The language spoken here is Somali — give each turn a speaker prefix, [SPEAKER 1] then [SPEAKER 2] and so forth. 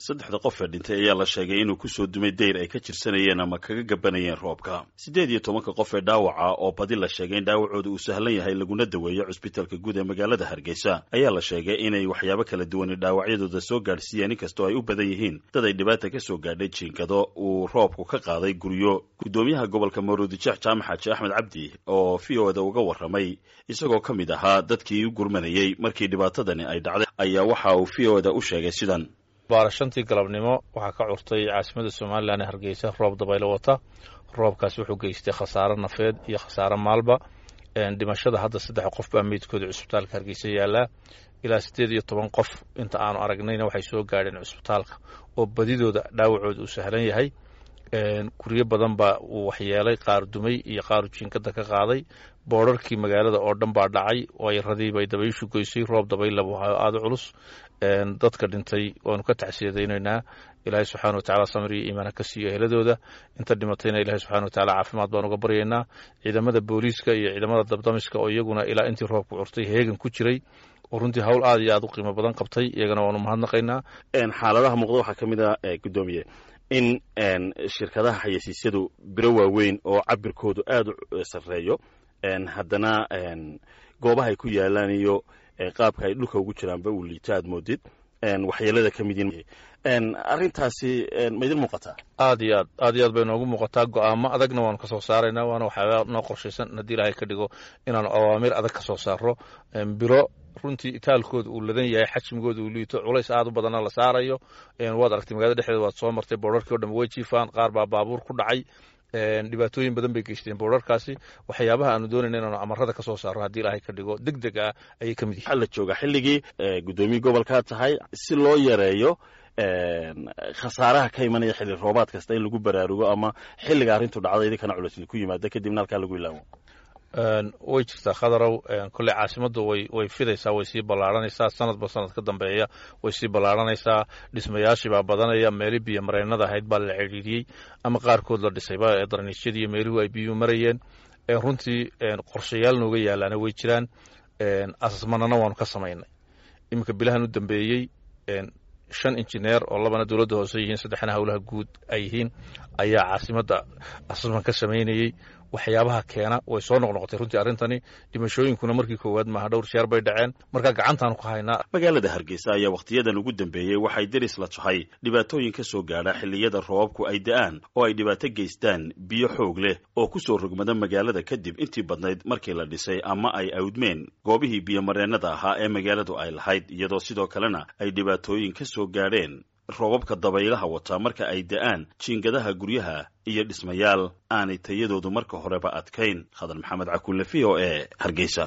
[SPEAKER 1] saddexda qof ee dhintay ayaa la sheegay inuu kusoo dumay deyr ay ka jirsanayeen ama kaga gabanayeen roobka siddeed iyo tobanka qof ee dhaawaca oo badi la sheegay in dhaawacooda uu sahlan yahay laguna daweeyo cusbitaalka guud ee magaalada hargeysa ayaa la sheegay inay waxyaabo kala duwani dhaawacyadooda soo gaadhsiiyeen inkastoo ay u badan yihiin dad ay dhibaata ka soo gaadhay jiinkado uu roobku ka qaaday guryo guddoomiyaha gobolka maruudijeex jaamac xaaji axmed cabdi oo v o da uga warramay isagoo ka mid ahaa dadkii u gurmanayey markii dhibaatadani ay dhacday ayaa waxa uu v o da u sheegay sidan
[SPEAKER 2] baara shantii galabnimo waxaa ka curtay caasimada somalilan ee hargeysa roob dabaylo wata roobkaasi wuxuu geystay khasaaro nafeed iyo khasaaro maalba dhimashada hadda saddex qof baa meydkooda cusbitaalka hargeysa yaallaa ilaa siddeed iyo toban qof inta aanu aragnayna waxay soo gaadheen cusbitaalka oo badidooda dhaawacooda uu sahlan yahay guryo badan baa uu waxyeelay qaar dumay iyo qaaru jiinkada ka qaaday boodharkii magaalada oo dhan baa dhacay wayradii bay dabayshu goysay roob dabaylabu aada culus dadka dhintay waanu ka tacsiyadaynaynaa ilaahay subxana watacala samir iyo iimaana ka siiyo eheladooda inta dhimatayna ilahay subxana watacala caafimaad baan uga baryaynaa ciidamada booliiska iyo ciidamada dabdamiska oo iyaguna ilaa intii roobku curtay heegan ku jiray oo runtii hawl aad iyo aad u qiimo badan qabtay iyagana waanu mahadnaqaynaa
[SPEAKER 1] xaaladaha muuqda waxaa ka mid a guddoomiye in shirkadaha xayeysiisyadu biro waaweyn oo cabirkoodu aada u sarreeyo haddana goobaha ay ku yaalaan iyo qaabka ay dhulka ugu jiraanba uu liito aad moodid waxyeelada ka mid yihiin arrintaasi ma idin muuqataa
[SPEAKER 2] aad iyo aad aad iyo aad bay noogu muuqataa go-aamo adagna waanu ka soo saaraynaa waana waxyaaba noo qorshaysan haddii ilaahay ka dhigo inaanu awaamir adag ka soo saaro biro runtii itaalkooda uu ladan yahay xajmigooda uu liito culays aad u badanna la saarayo waad aragtay magaalada dhexdeeda waad soo martay boodharkii o dhan way jiifaan qaar baa baabuur ku dhacay dhibaatooyin badan bay geysteen boodharkaasi waxyaabaha aanu doonayna inaanu amarada ka soo saaro haddii ilaahay ka dhigo deg deg ah ayay ka mid yihin
[SPEAKER 1] waxaa la joogaa xilligii guddoomiye gobolkaa tahay si loo yareeyo khasaaraha ka imanaya xilli roobaad kasta in lagu baraarugo ama xilliga arrintu dhacda idinkana culis ku yimaada kadibna halkaa lagu ilaamo
[SPEAKER 2] way jirtaa khadarow kolley caasimaddu way way fidaysaa way sii ballaaranaysaa sanadba sanad ka dambeeya way sii ballaaranaysaa dhismayaashii baa badanaya meeli biyo mareennada ahayd baa la cidhiidhiyey ama qaarkood la dhisayba ee darniisyadii iyo meeluhu ay biyuhu marayeen runtii qorshayaal nooga yaalaana way jiraan asasmanana waanu ka samaynay iminka bilahan u dambeeyey shan injineer oo labana dowladda hoose yihiin saddexna howlaha guud ay yihiin ayaa caasimadda asasman ka samaynayey waxyaabaha keena way soo noqnoqotay runtii arrintani dhimashooyinkuna markii koowaad maaha dhowr jeer bay dhaceen marka gacantaanu ku haynaa
[SPEAKER 1] magaalada hargeysa ayaa wakhtiyadan ugu dambeeyey waxay deris la tahay dhibaatooyin ka soo gaadha xilliyada roobabku ay da'aan oo ay dhibaato geystaan biyo xoog leh oo ku soo rogmada magaalada kadib intii badnayd markii la dhisay ama ay awdmeen goobihii biyomareennada ahaa ee magaaladu ay lahayd iyadoo sidoo kalena ay dhibaatooyin ka soo gaadheen roobabka dabaylaha wataa marka ay da'aan jiingadaha guryaha iyo dhismayaal aanay tayadoodu marka horeba adkayn khadar maxamed cakulle v o e hargeysa